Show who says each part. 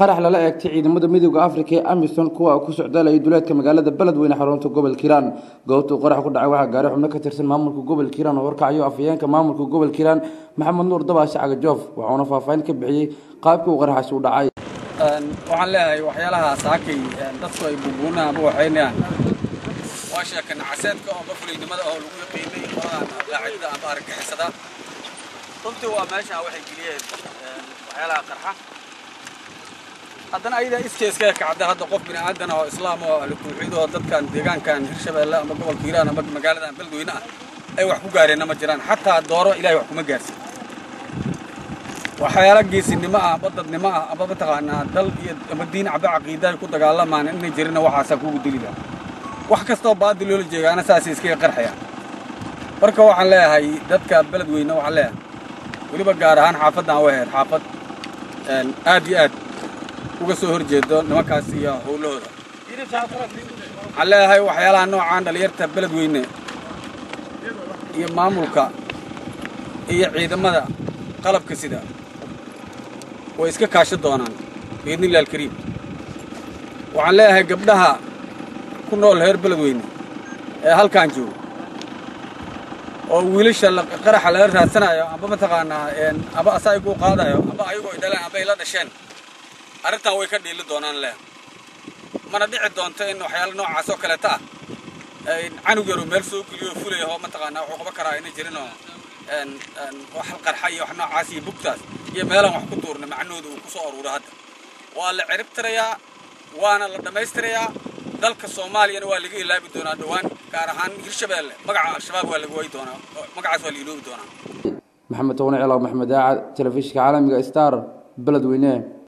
Speaker 1: qarax lala eegtay ciidamada midooda afrika ee amisom kuwa ku socdaalayay duleedka magaalada beledweyne xarunta gobolka hiiraan goobtuu qarax ku dhacay waxaa gaaray xubno ka tirsan maamulka gobolka hiiraan oo horkacayo afhayeenka maamulka gobolka hiiraan maxamed nuur dabaashe cagajoof waxauna faahfaahin ka bixiyey qaabkii uu qaraxaasi u dhacay
Speaker 2: waxaan leeyahay waxyaalaha saakay dadku ay buubuunaan ama waxaynayaan waa sheeka nacaseedka oo bafulinimada oo lagu yaqiinay qoladan qaacidada ama argagixisada runtii waa meesha waxay geliyeen waxyaalaha qarxa haddana ayadaa iskeeskaga kacda hadda qof bini aadan oo islaam oo ahlu tawxiid oo dadkan deegaankan hirshabeelle ama gobolka hiiraan ama magaaladan beledweyne ah ay wax ku gaareenna ma jiraan xataa dooro ilahay wax kuma gaarsin waxyaala geesinimo ah amba dadnimo ah amba mataqaanaa dal iyo ama diin caba caqiida ay ku dagaalamaan inay jirina waxaasaa kugu dili laha wax kastoo baadil loola jeegaana saasay iskaga qarxayaan marka waxaan leeyahay dadka beledweyne waxaan leeyahay weliba gaar ahaan xaafaddan u ahayd xaafad aad iyo aad uga soo hor jeedo nimankaas iyo howlahooda waxaan leeyahay waxyaalaha noocaan dhalinyarta beledweyne iyo maamulka iyo ciidamada qalabka sida way iska kaashan doonaan biidnillahi alkariim waxaan leeyahay gabdhaha ku nool heer beledweyne ee halkaan jooga oo wiilasha qaraxa laga raadsanayo amba mataqaanaa amba asayguu qaadayo amba ayagoo dhaleen amba ay la dhasheen arrintan way ka dhiili doonaan leh mana dhici doonto in waxyaala noocaas oo kaleeta ah canug yaru meel soo geliyo fulaya oo mataqaanaa wuxuu qaban karaa inay jirinoo wax qarxa iyo wax noocaas iyo bugtaas iyo meelaan wax ku tuurna macnahooda uu ku soo aruuro hadda waa la ciribtirayaa waana la dhammaystirayaa dalka soomaaliyana waa laga ilaabi doonaa dhowaan gaar ahaan hirshabeelle magaca al-shabaab waa laga wayi doonaa magacaas waa la iloobi doonaa
Speaker 1: maxamed towne cilaw maxmed aacad telefishinka caalamiga star beledweyne